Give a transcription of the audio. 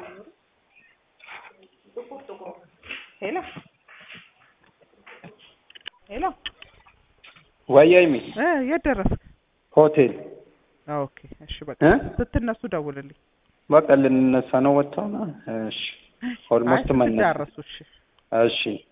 ሄሎ ሄሎ ወይ ሀይሚ እ የት ደረስክ? ሆቴል ኦኬ እሺ በቃ እ ስትነሱ ደውልልኝ። በቃ ልንነሳ ነው ወጥተው ነው። እሺ ኦልሞስት አይ መነሳ ስትዳረሱ እሺ እሺ